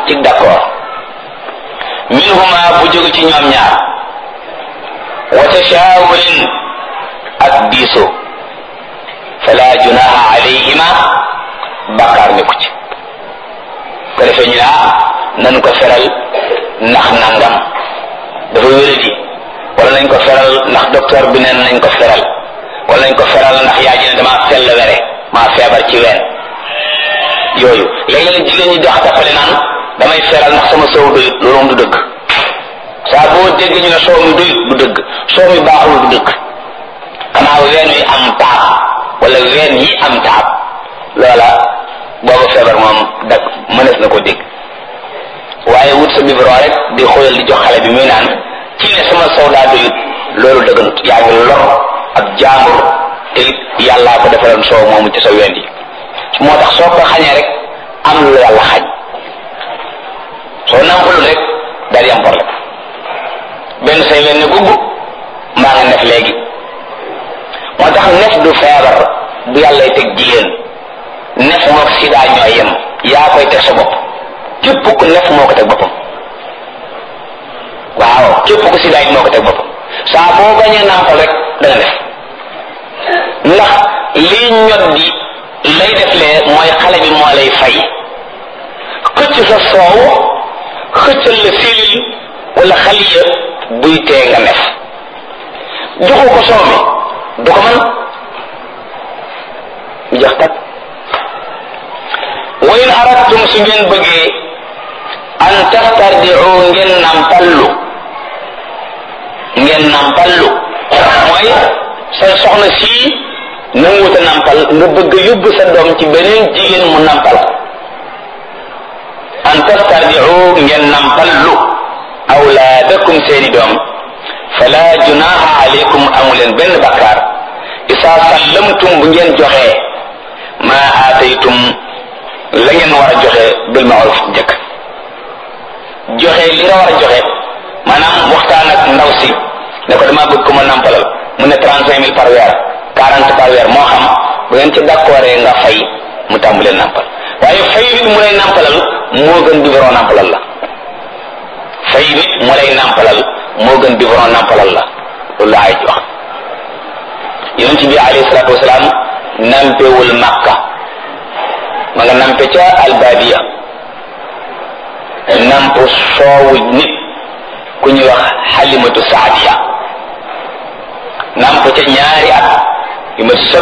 ci d'accord minhuma bu jóge ci ñoom ñaar wa tashaawurin ak diisoo fala junaha alayhima bakkaar ne ku ci ko defee ñu ne ah nañ ko feral ndax nangam dafa wéradi wala nañ ko feral ndax docteur bi neen nañ ko feral wala nañ ko feral ndax yaa ji ne damaa sell were maa feebar ci ween yooyu léegi nag jigéen ñi dox tappale naan damay feral ndax sama soow doyut loolu moom du dëgg saa boo dégg ñu ne soow mi doyut du dëgg soow mi baaxul du dëgg xanaa ween wi am taab wala ween yi am taab loola booba feebar moom dag mënees na ko dégg waaye wut sa biberon rek di xoolal di jox xale bi muy naan ci ne sama soow daa doyut loolu dëgganut yaa ngi lor ak jaambur te yàllaa ko defaloon soow moomu ci sa ween yi moo tax soo ko xañee rek am lu yàlla xañ soo nampalul rek daal di am problème benn say leen ne gugg mbaa nga nef léegi moo tax nef du feebar bu yàllay teg jigéen nef mook sida ñooy yem yaa koy teg sa bopp képp ku nef moo ko teg boppam waaw képp ku sida yi moo ko teg boppam saa boo bañee nampal rek da nga def ndax lii ñot di lay def lee mooy xale bi moo lay fay xëcc sa soow xëccal la filil wala xaliya buy tee nga nef joxu ko soow mi du ko mën mu jax tak wa in aradtum su ngeen bëggee an tastardiu ngeen nampallu ngeen nampallu mooy sa soxna sii nanguwuta nampal nga bëgg yóbbu sa doom ci beneen jigéen mu nampal an tastardiu ngeen nampallu awlaadakum seeni doom fala junaha alaykum amuleen benn bakkaar isa sallamtum bu ngeen joxee ma aataytum la ngeen war a joxe bil ma'ruf njëkk joxe li nga war a joxe maanaam waxtaan ak ndaw si ne ko dama bëgg ko ma nampalal mu ne trente cinq mille par weer quarante par weer moo xam bu ngeen ci d'accordé nga fay mu tàmbalee nampal waaye fay nit mu lay nampalal moo gën biberon nampalal la fay nit mu lay nampalal moo gën biberon nampalal la loolu la ay wax yonent bi alayhi salaatu wasalaam nampewul makka ma nga nampe ca albadiya namp soowu nit ku ñuy wax xalimatu saadiya namp ca ñaari at yu ma sëb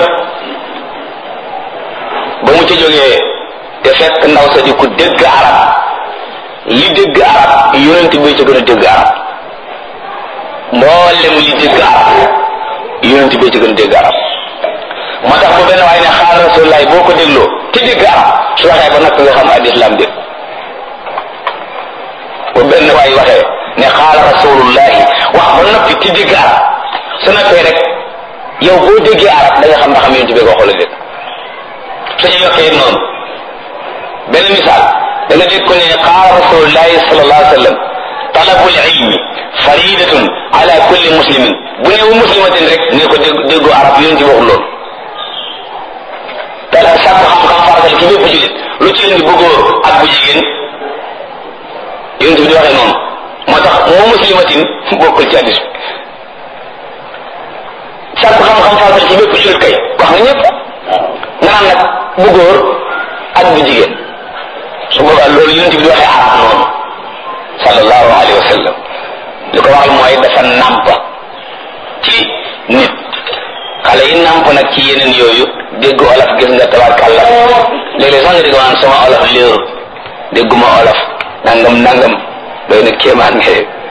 ba mu ca jógee te fekk ndaw sa di ku dégg arab li dégg arab yonent bi ca gën a dégg arab mboolem li dégg arab yonent bi ca gën a dégg arab moo tax bu benn waaye ne xaal rasulullahi boo ko dégloo te dégg arab su waxee ba nag nga xam ad islam dégg bu benn waay waxee ne xaal rasulullahi wax ba noppi te dégg arab su noppee rek yow boo déggee arab da nga xam ndax xam yonent bi ko xool dégg suñu yokkee noonu benn misaal da nga dégg ko ne xaal rasulullahi sallallahu alayhi wa sallam talabul ilmi faridatun ala kulli muslimin bu ne wu muslimatin rek ne ko dégg déggu arab yonent bi waxul loolu te sàkk xam-xam faratal ci bépp jullit lu ci indi bu góor ak bu jigéen yonent bi di waxee noonu moo tax moo muslimatin bokkul ci hadis sàkk xam-xam faratal ci bépp jullit kay wax nga ñëpp nga naan nag bu góor ak bu jigéen su boobaa loolu yonent bi di waxee arab noonu sallallahu alayhi wa sallam li ko waxal mooy dafa nàmp ci nit xale yi nàmp nag ci yeneen yooyu dégg olof gis nga tabarkàlla léeg-léeg sax nga dégg maanaam sama olof léeru dégguma olof nangam nangam doy na kéemaan nga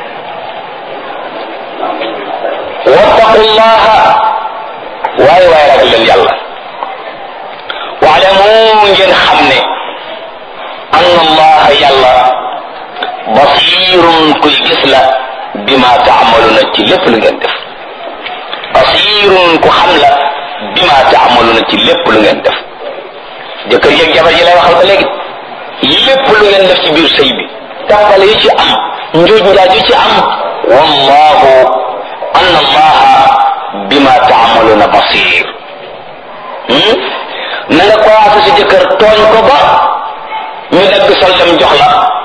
wattaqullaha waaye waaye ragal leen yàlla waalamu ngeen xam ne anna allaha yàlla basirun kuy gis la bima taamaluna ci lépp lu ngeen def basirun ku xam la bima taamaluna ci lépp lu ngeen def jëkkër yeeg jabar ji lay waxal ba léegi lépp lu ngeen def ci biir sëy bi tàppale yi ci am njuuj njaaj yi ci am wallahu anna allaha bima taamaluna basir na nga ko sa jëkkër tooñ ko ba ñu dagg soldam jox la